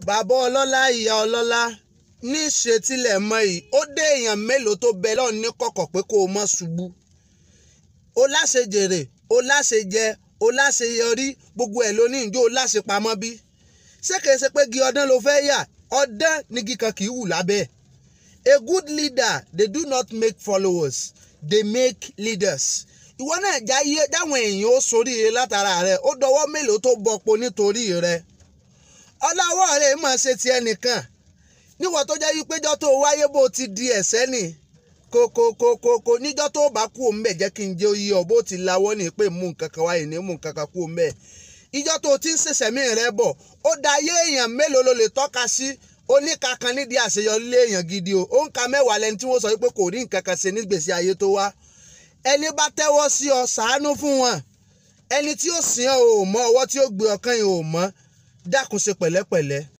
bàbá ọlọ́lá ìyá ọlọ́lá ní ìṣètìlẹ̀ mọ́ yìí ó dé èèyàn mélòó tó bẹ lọ́ọ̀ ní kọ̀kọ̀ pé kó o mọ́ ṣubú o láṣẹ jèrè o láṣẹ jẹ o láṣẹ yọrí gbogbo ẹ̀ ló ní ìjó o láṣẹ pamọ́ bí ṣé kìí ṣe pé gi ọdán ló fẹ́ yà ọdán nígi kan kì í wù lábẹ́ a good leader they do not make followers they make leaders ìwọ náà jáyé dáwọn èèyàn ó soríire látara rẹ ó dọwọ́ mélòó tó bọpo nítorí rẹ ọláwọ́ rẹ̀ máa ṣe ti ẹnìkan níwọ̀n tó jẹ́ wípé jọ́ tó wáyé bó ti di ẹ̀sẹ́ nì kòkòkòkò níjọ́ tó bá kú òun bẹ̀ jẹ́ kí n jẹ́ oyè ọ̀ bó ti lawọ́ ní pé mú nǹkan kan wáyé ní mú nǹkan kan kú òun bẹ̀ ìjọ́ tó ti ń ṣẹ̀ṣẹ̀ mí rẹ bọ̀ ó da ayé èèyàn mélòó ló lè tọ́ka sí oníka kan nídìí àṣeyọrí lé èèyàn gidi o ó ń ka mẹ́wàá lẹni tí wọ́n sọ wípé kò rí nǹkan kan ṣe nígbèsí ayé tó wá ẹni bá tẹ́wọ́ sí ọ ṣàánú fún wọn ẹni tí ó sìn ọ́ ò mọ ọwọ́ tí ó gbé ọkàn yìí ò mọ dákun ṣe pẹ̀lẹ́pẹ̀lẹ́